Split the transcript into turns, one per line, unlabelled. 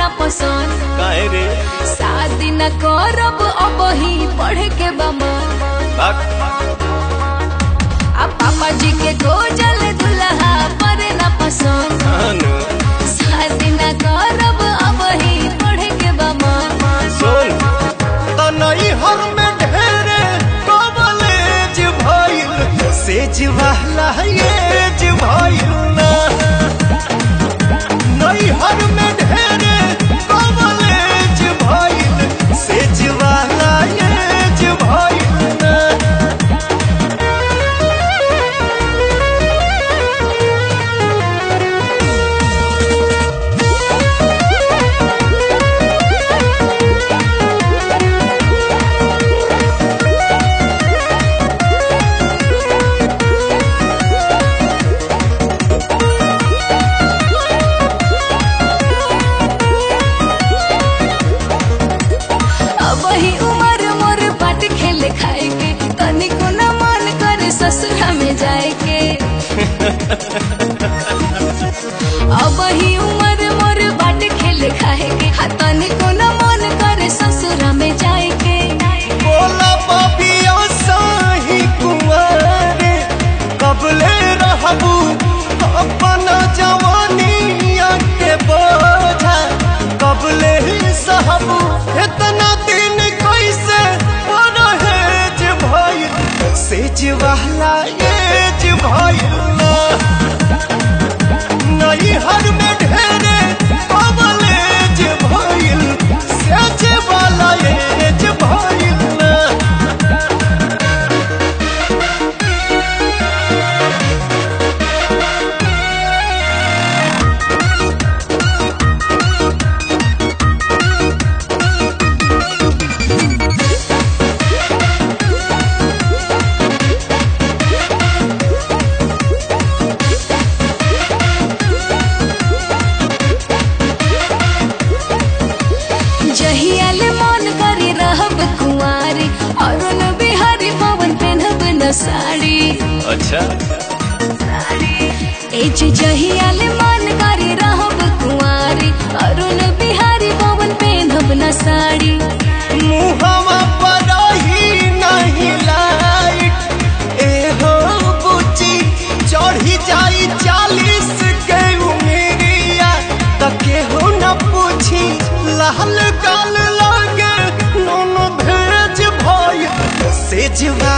न पसंद
काहे रे
शादी न करब अब ही पढ़े के बमा
बात
आ पापा जी के गोजल दुल्हा पर न पसंद
अनु
शादी न करब अब ही पढ़े के बमा
सुन तनई हर में ढेरे कॉलेज भइल सेज वाला एज भइल ना नई हर में ढेरे कॉलेज भइल सेज वाला एज भइल ना
अब ही उम्र मोर बाट खेले खाए के तनिको न मन करे ससुरा में जाए के अब ही उम्र मोर बाट खेले खाए के हा तनिको न मन करे ससुरा में जाए के
बोला पापिया साही कुंवारे कबले रहबू अपना जवानिया के बोझा कबले ही सहबू इतना दिन कैसे परहेज भइल सेज वाला एज भइल ना नई हर में ढेरे कबलेज भइल सेज वाला एज भइल ना
जहियाल मन करे रहब कुंवारी अरुण बिहारी पवन पेनहब न साड़ी
अच्छा
एज जहियाल मन करे रहब कुंवारी अरुण बिहारी पवन पेनहब न साड़ी
मुहवा पर ही नहीं लाइट एहो बुची चढ़ी जाई चालीस के उमेरिया त केहू न पूछी लाल गाल लागे नून भेज भय सेजवा